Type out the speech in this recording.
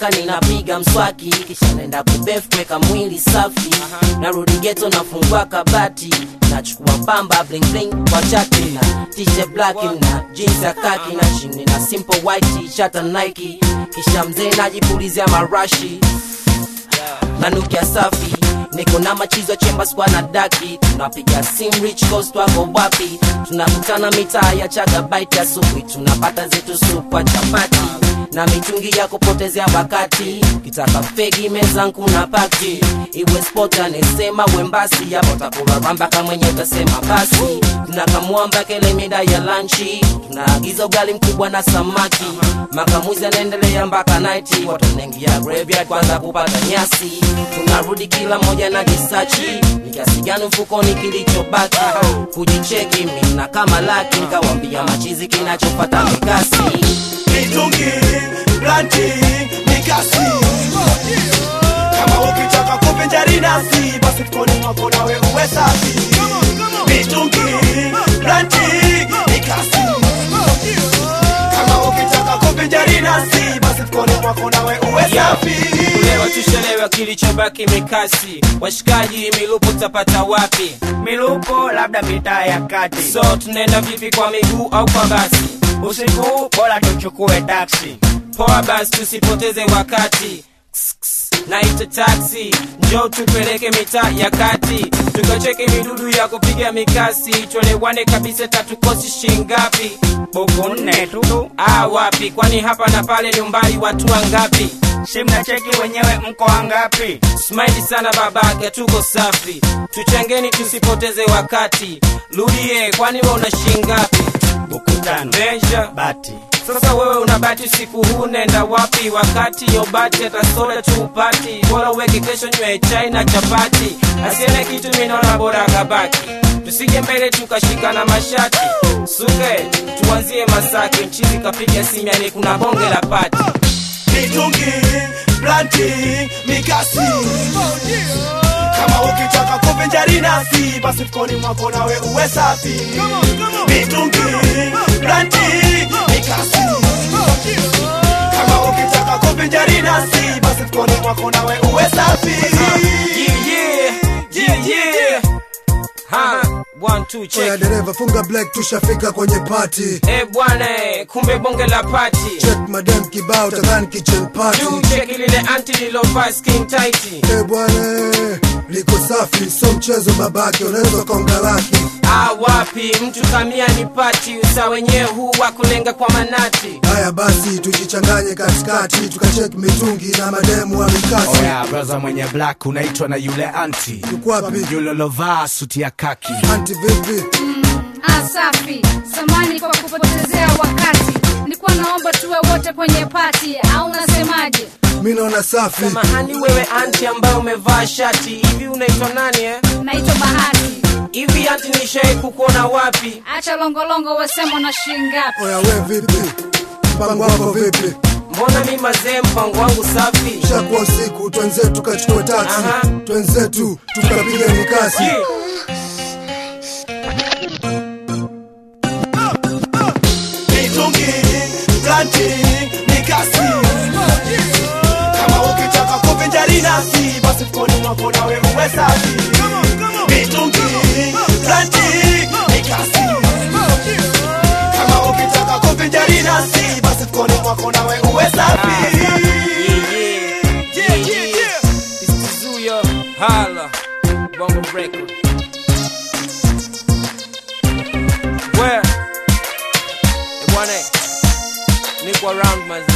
nikitoka ninapiga mswaki kisha naenda kubef kuweka mwili safi narudi geto nafungua kabati nachukua pamba bling bling kwa chati na t-shirt black na jeans ya kaki na chini na simple white t-shirt na Nike kisha mzee najipulizia marashi nanukia safi niko na machizo chemba skwa na daki tunapiga sim rich coast wako wapi tunakutana mitaa ya chagabaiti asubuhi tunapata zetu supwa chapati na mitungi ya kupotezea wakati kitaka fegi mezangu na paki iwe sport anesema wembasi yapo takuraramba kamwenye utasema basi tunakamwamba kele mida ya lanchi tunaagiza ugali mkubwa na samaki makamuzi anaendelea mpaka naiti watu wanaingia graveyard kwanza kupata nyasi tunarudi kila moja na kisachi ni kiasi gani mfukoni kilichobaki kujicheki mina kama laki nkawambia machizi kinachopata mikasi mitungi blanti mikasi kama ukitaka kuvinjari nasi basi mkoni mwako nawe uwe safi mitungi blanti mikasi kama ukitaka kuvinjari nasi basi mkoni mwako nawe uwe safi Leo tushelewa kilichobaki mikasi, washikaji milupo tapata wapi? milupo labda mitaa ya kati So tunaenda vipi, kwa miguu au kwa basi? usiku bora tuchukue taksi Poa basi, tusipoteze wakati. Ks, ks, Naita taxi, njoo tupeleke mitaa ya kati, tukacheke midudu ya kupiga mikasi, tuelewane kabisa, tatukosi shingapi? buku nne tu Ah, wapi? Kwani hapa na pale ni umbali watu wangapi? si mnacheki wenyewe mko wangapi Smile sana babake, tuko safi, tuchangeni tusipoteze wakati. Rudie, kwani we una shingapi? buku tano Benja, bati sasa wewe unabati usiku huu, nenda wapi? Wakati yobati hata soda tupati, bora uweke kesho nywe chai na chapati, asiene kitu minaona bora kabaki, tusije mbele tukashika na mashati suke, tuanzie Masaki, mchizi kapiga simiani, kuna bonge la pati mitungi blanti mikasi kama ukitaka kuvinjari nasi basi mkoni mwako nawe uwe safi mitungi blanti mikasi kama ukitaka kuvinjari nasi basi mkoni mwako nawe uwe safi yeah, yeah, yeah, yeah. Ha, one, two, Oya check. dereva funga black tushafika kwenye party Eh bwana, eh, kumbe bonge la pati check madam kibao tadhani kitchen party juu cheki lile anti lilovaa skin tight Eh bwana liko safi so mchezo babake unaweza ukaonga laki Ah, wapi mtu kamia ni pati usa wenyewe huu wa kulenga kwa manati haya basi tujichanganye katikati tukacheki mitungi na mademu wa mikasi oya braza mwenye black unaitwa na yule anti tukwapi yule lovaa suti ya kaki anti vipi Ah, safi samani kwa kupotezea wakati nilikuwa naomba tuwe wote kwenye pati au unasemaje mi naona safi samahani wewe anti ambaye umevaa shati hivi unaitwa nani eh? naitwa bahati hivi anti nishai kukuona wapi acha longolongo wasema na shingapi oya we vipi mpango wako vipi mbona mi mazee mpango wangu safi shakuwa usiku twenzetu tukachukua taksi Aha. twenzetu tukapiga mikasi Yeah. mitungi blanti mikasi kama ukitaka kuvinjari nasi basi mkoni mwako nawe uwe safi mitungi blanti mikasi kama ukitaka kuvinjari nasi basi mkoni mwako nawe uwe safi Yeah, yeah, yeah, yeah. It's Tizuya, Hala, Bongo Record. Where? Eh, bwana, niko around mazi